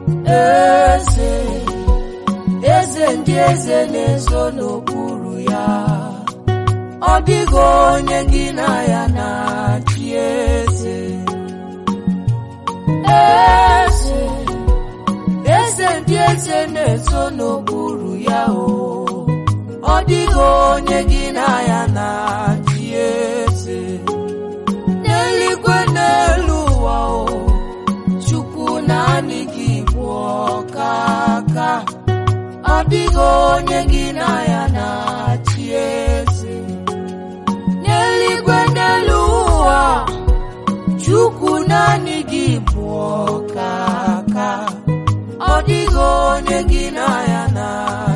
eze eze ndị eze na-ezo n'okpuru ya ọ dịghị onye gị na ya na-achị eze eze eze ndị eze na-ezo n'okpuru ya o ọ dịghị onye gị na ya na-achị eze n'eluigwe n'elu ụwa o chukwu naanị gị bụ ọkaka ọ dịghị onye gị na ya na-achị eze n'eluigwe n'elu ụwa chukwu naanị gị bụ ọkaka ọ dịghị onye gị na ya na